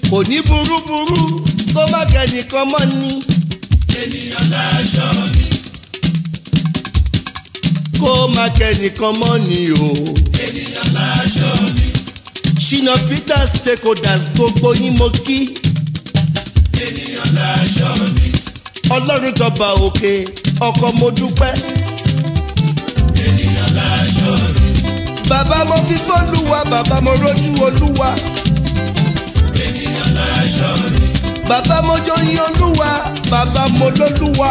kò ní burúburú kó má kẹ́nìkan mọ́ ni. ènìyàn láṣọ mi. kó má kẹ́nìkan mọ́ ni o. ènìyàn láṣọ mi. ṣìnà peters stakeholders gbogbo yín mo kí. ènìyàn láṣọ mi. ọlọ́run tọba òkè ọkọ mo dúpẹ́. ènìyàn láṣọ mi. bàbá mo fi fọ́lùwà bàbá mo rójú olúwa. ènìyàn láṣọ mi. bàbá mo jọyìn olúwa bàbá mo lólúwa.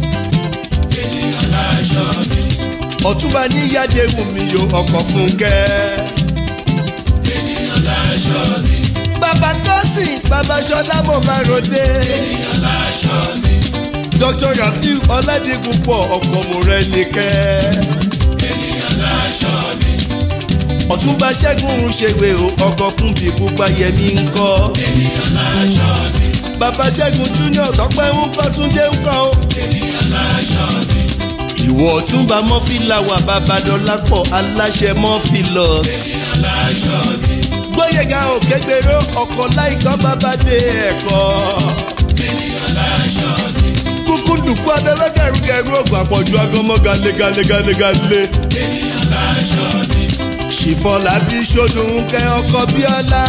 ènìyàn láṣọ mi. ọ̀túnba níyàdé wù mí yo ọkọ̀ fúnkẹ́. ènìyàn láṣọ mi. bàbá tọ́sìn bàbá ṣọlá mo máa ròde. ènìyàn láṣọ mi. dr rafiu ọládìpúpọ̀ ọkọ̀ mo rẹ̀ nìkẹ́. ènìyàn láṣọ mi. ọ̀túnba ṣẹ́gun ṣèwé o ọkọ̀ kún bí pupa yẹmi ń kọ́. ènìyàn láṣọ mi. bàbá ṣẹ́gun junior tọ́pẹ́ ń kọ́ túnjé ń kọ́ o. ènìyàn láṣọ mi. ìwọ ọ̀túnba mọ́fìláwà babadọ́lápọ̀ aláṣẹ mọ́fìlọ́s. ènìyàn láṣọ mi. gbóyèga òkègbèrò ọkọ̀ láìkọ́ bàbáde ẹ̀kọ́. ènìyàn láṣọ mi. kúkú dùkú abẹ́rẹ́ gẹ̀rúgẹ̀rú ògùn àpọ̀jù agọmọ́ gale gale gale gale. ènìyàn láṣọ mi. ṣìfọ̀lá bí sódùn kẹ́ ọkọ̀ bíọ́lá.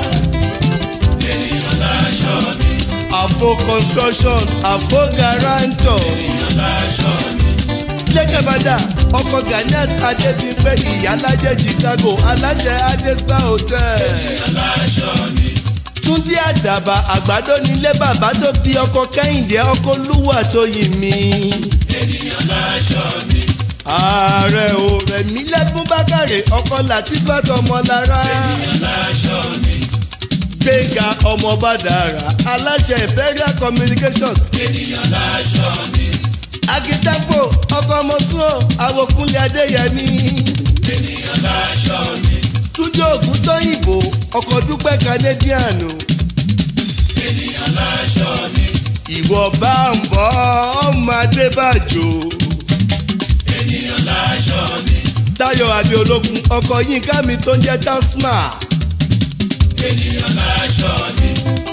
ènìyàn láṣọ mi. àfo construction àfo guarantor. ènìyàn láṣọ mi. lẹ́kẹ̀bàdà ọkọ̀ ganiat adébíyẹ ìyálàjẹ chicago aláṣẹ adespa hotel. ènìyàn láṣọ mi. túndé àdàbà àgbàdo nílé bàbá tó bí ọkọ kẹ́hìndé ọkọ olúwa tó yìn mí. ènìyàn láṣọ mi. ààrẹ ò rẹ̀mí lẹ́kún bákàrẹ̀ ọkọ làtífà tọmọlára. ènìyàn láṣọ mi. gbẹ̀ngà ọmọ bàdàrà aláṣẹ imperial communications. ènìyàn láṣọ mi. akitapo ọkọ mọ̀sùn àwòkúnlé adéyẹmí. ènìyàn láṣọ mi. túnjọ ògùn tóyìnbó ọkọ̀ dúpẹ́ canadian. ènìyàn láṣọ mi. ìwọ bá ń bọ́ ọmọ adébàjò. ènìyàn láṣọ mi. táyọ̀ adé ológun ọkọ̀ yínká mi tó ń jẹ́ tasma. ènìyàn láṣọ mi.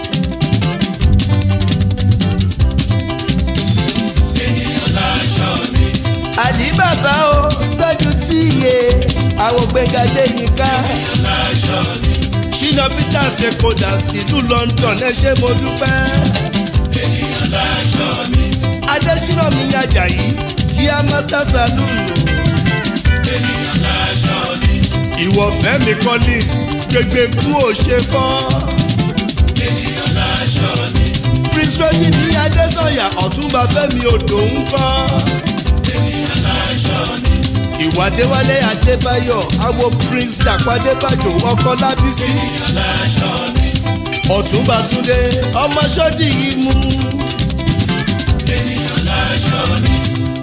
ènìyàn láṣọ mi. àlì bàbá o tọ́jú tíye àwọn gbẹ̀gàdé yínká. ènìyàn láṣọ mi. ṣínà peters ekoda tìlú london ẹ ṣé mo dúpẹ́. ènìyàn láṣọ mi. adésínà mi ajayi kíá master saloon. ènìyàn láṣọ mi. ìwọ fẹ́mi collins gbẹgbẹ kú ò ṣe fọ́. ènìyàn láṣọ mi. prince regis ní adésanya ọ̀túnba fẹ́mi odò ń kọ́. ènìyàn láṣọ mi. ìwádéwálé adébáyọ̀ awo prince dàpọ̀ adébájò ọkọ lábísí. ènìyàn láṣọ mi. ọ̀túnba túndé ọmọ sọ́dí yìí mú. ènìyàn láṣọ mi.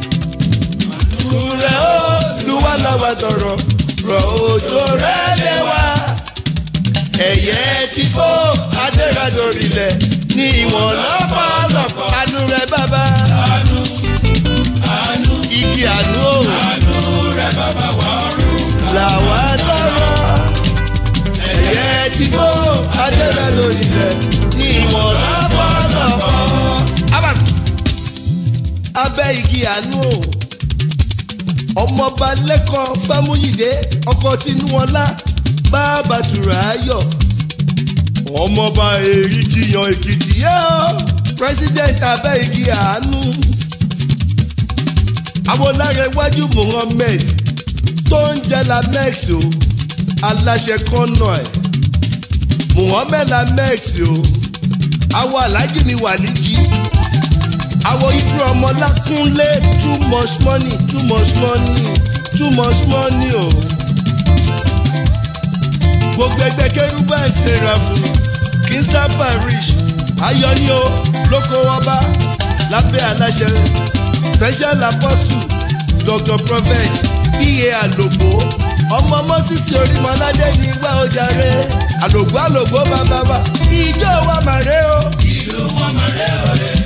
rẹ̀ ó luwá làwà tọrọ rọ̀ òjò rẹ̀ lẹ́wà. ẹ̀yẹ ti fó adéradòrìlẹ̀ ní ìwọ̀n lọ́pọ̀lọpọ̀ àánú rẹ̀ bàbá. àánú àánú igi àánú ò àánú rẹ bàbá wa ọ̀run. làwà tọrọ. ẹ̀yẹ ti fó adéradòrìlẹ̀ ní ìwọ̀n lọ́pọ̀lọpọ̀. Abas. abẹ́ igi àánú ò ọmọọba lẹ́kọ̀ọ́ fámúyìdé ọkọ̀ tinúọlá bàbá tura ayọ̀ ọmọọba èrí jiyàn èkìtì yóò president abẹ́ igi àánú awolárẹ̀wájú muhammed tó ń jẹ́ lamex o aláṣẹ kọ́nà ẹ̀ muhammed lamex o àwọn alájí ni wàlíjì àwọn ibú ọmọ lákúnlé too much money too much money too much money o. gbogbo ẹgbẹ́ kérúbà ṣèrà fún kingston parish ayọ́ni o lóko ọba lábẹ́ aláṣẹ special apostle dr prophet pa àlògbò ọmọ mọ́sísì orímọ̀ládé ní igbá ojàre àlògbò àlògbò bàbá wa ìjọ wa màrè o. ìlú wọn máa rẹ ọ̀rẹ́.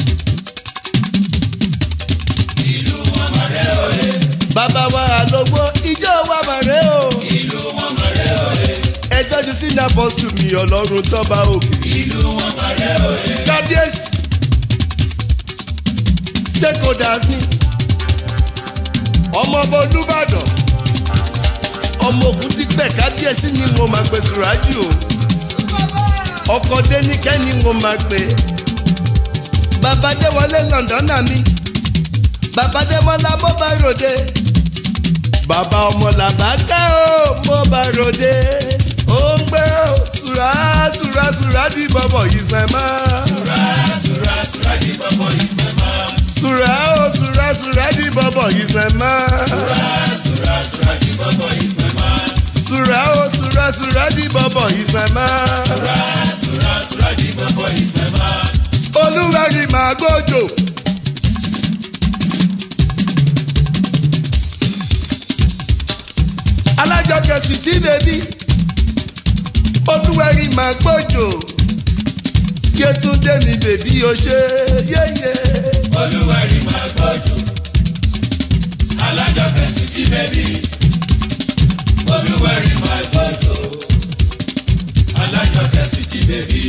ìlú wọn máa rẹ ọ̀rẹ́. bàbá wa àlògbò ìjọ wa màrè o. ìlú wọn máa rẹ ọ̀rẹ́. ẹjọ́ ju sí ní apọ́sítù mi ọlọ́run tọ́ba òkè. ìlú wọn máa rẹ òye. kábíyèsí stakeholders ni ọmọ ọba olùbàdàn ọmọ ògùn ti pẹ kábíyèsí ni mo máa pè sùrájù o ọkọ dénìkẹ́ ni mo máa pè bàbá déwọlé lọ́ndọ́nà mi bàbá démọ́lá mo bá ròde bàbá ọmọ làbá ká o mo bá ròde ó ń gbé o sùrà sùrà sùrà di bọ̀bọ̀ yìí sẹ́mọ́. sùrà sùrà sùrà di bọ̀bọ̀ yìí sẹ́mọ́. sùrà ó sùrà sùrà di bọ̀bọ̀ yìí sẹ́mọ́. sùrà sùrà sùrà di bọ̀bọ̀ yìí sẹ́mọ́. sùrà ó sùrà sùrà di bọ̀bọ̀ yìí sẹ́mọ́. sùrà sùrà sùrà di bọ̀bọ̀ yìí sẹ́mọ́. olúwẹ̀rí màá gbójò. alájọkẹ́ sì tí bèbí olúwẹ̀rí màá gbójò. yétúndé mi bèbí o ṣe yéye. olúwẹ̀rí máa gbọ́jú. alájọkẹ́ sì ti bẹ́bí. olúwẹ̀rí máa gbọ́jú. alájọkẹ́ sì ti bẹ́bí.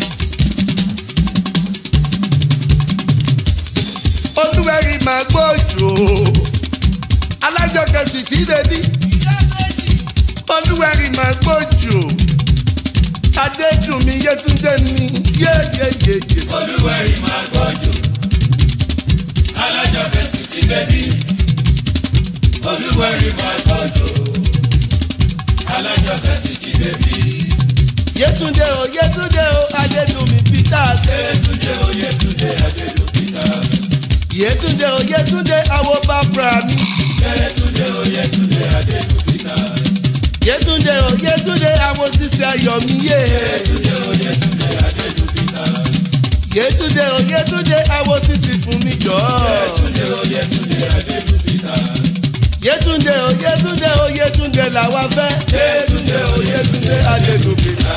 olúwẹ̀rí màá gbójò. alájọkẹ́ sì tí bèbí olúwẹ̀rí màá gbójò. adédùnmí yétúndé mi yéyeyeye. olúwẹ̀rí máa gbọ́jú. alájọkẹ́ sì ti bẹ́bí. olúwẹ̀rí máa gbọ́jú. alájọkẹ́ sì ti bẹ́bí. yétúndé o yétúndé o adédùnmí peters. Yétúndé o Yétúndé Adédò Peters. yétúndé o yétúndé awo bàbá mi. Yétúndé o Yétúndé Adédò Peters. yétúndé o yétúndé awo sísè ayọ̀míyé. Yétúndé o Yétúndé Adédò Peters. yétúndé o yétúndé awo sísè fún mi jọ. Yétúndé o Yétúndé Adédò Peters. yétúndé o yétúndé o yétúndé làwa fẹ́. Yétúndé o Yétúndé adédùn peters.